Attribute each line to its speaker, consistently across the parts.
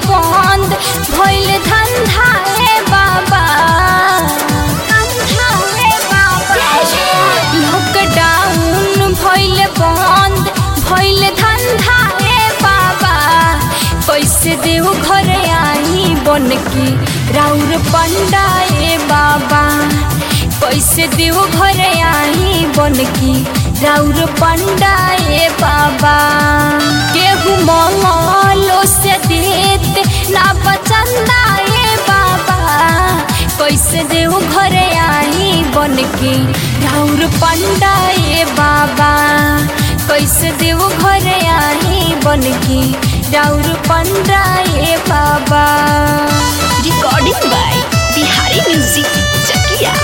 Speaker 1: बंद भइल धंधा ए बाबा धंधा ए बाबा लॉकडाउन भइल बंद भइल धंधा ए बाबा कैसे देव घर आई बन के राउर पंडा ए बाबा कैसे देव घर आई बन के राउर पंडा ए बाबा केहू मंगलो से देत ना बचंदा ए बाबा कैसे देव घर आई बन के राउर पंडा ए बाबा कैसे देव घर आई बन के राउर पंडा ए बाबा
Speaker 2: recording by Bihari music Chakiya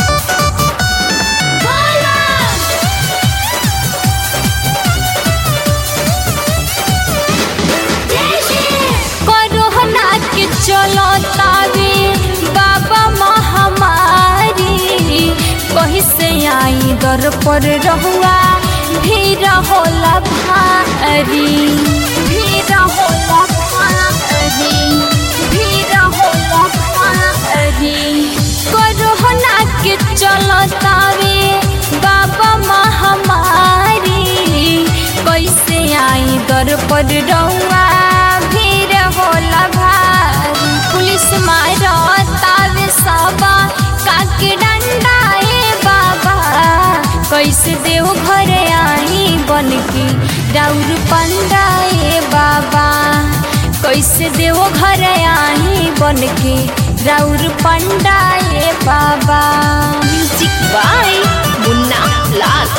Speaker 1: corona के चलो तावे बाबा महामारी कहीं से आई दर पर रहुआ भीड़ होला भारी भीड़ होला भारी भीड़ होला भारी कोरोना के चलो तावे बाबा महामारी कैसे आई दर पर रहुआ भीड़ होला भारी पुलिस मारतावे सबा काके डंडा ए बाबा कैसे देव घर आई बन के राउर पंडा ए बाबा कैसे देव घर आई बन के राउर पंडा ए बाबा
Speaker 2: म्यूजिक बाय मुन्ना लाल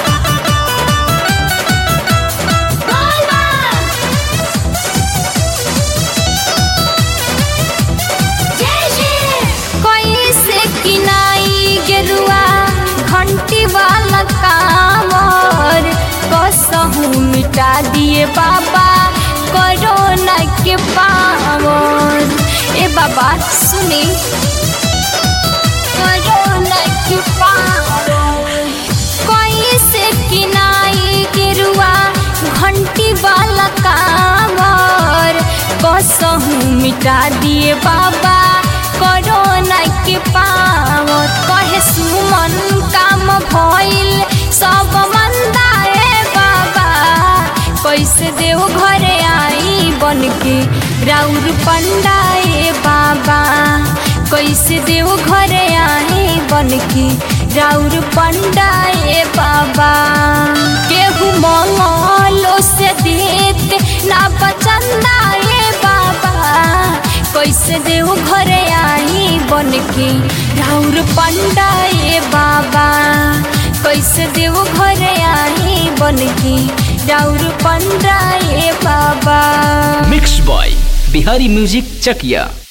Speaker 1: कैसे किनाई गेरुआ घंटी वाला कामर कसहू मिटा दिए बाबा कोरोना के पावर ए बाबा सुनी कोरोना के पावर कैसे किनाई गेरुआ घंटी वाला कामर कसहू मिटा दिए बाबा कोरोना के पावर कहे सुमन काम भइल सब मंदा ए बाबा कैसे देव घर आई बन के राउर पंडा ए बाबा कैसे देव घर आई बन के राउर पंडा ए बाबा केहू मंगलो से देत ना बचंदा ए बाबा कैसे देव घर आई बन के राउर पंडा ए बाबा कैसे देव घर आई बन के राउर पंडा ए बाबा
Speaker 3: मिक्स बॉय बिहारी म्यूजिक चकिया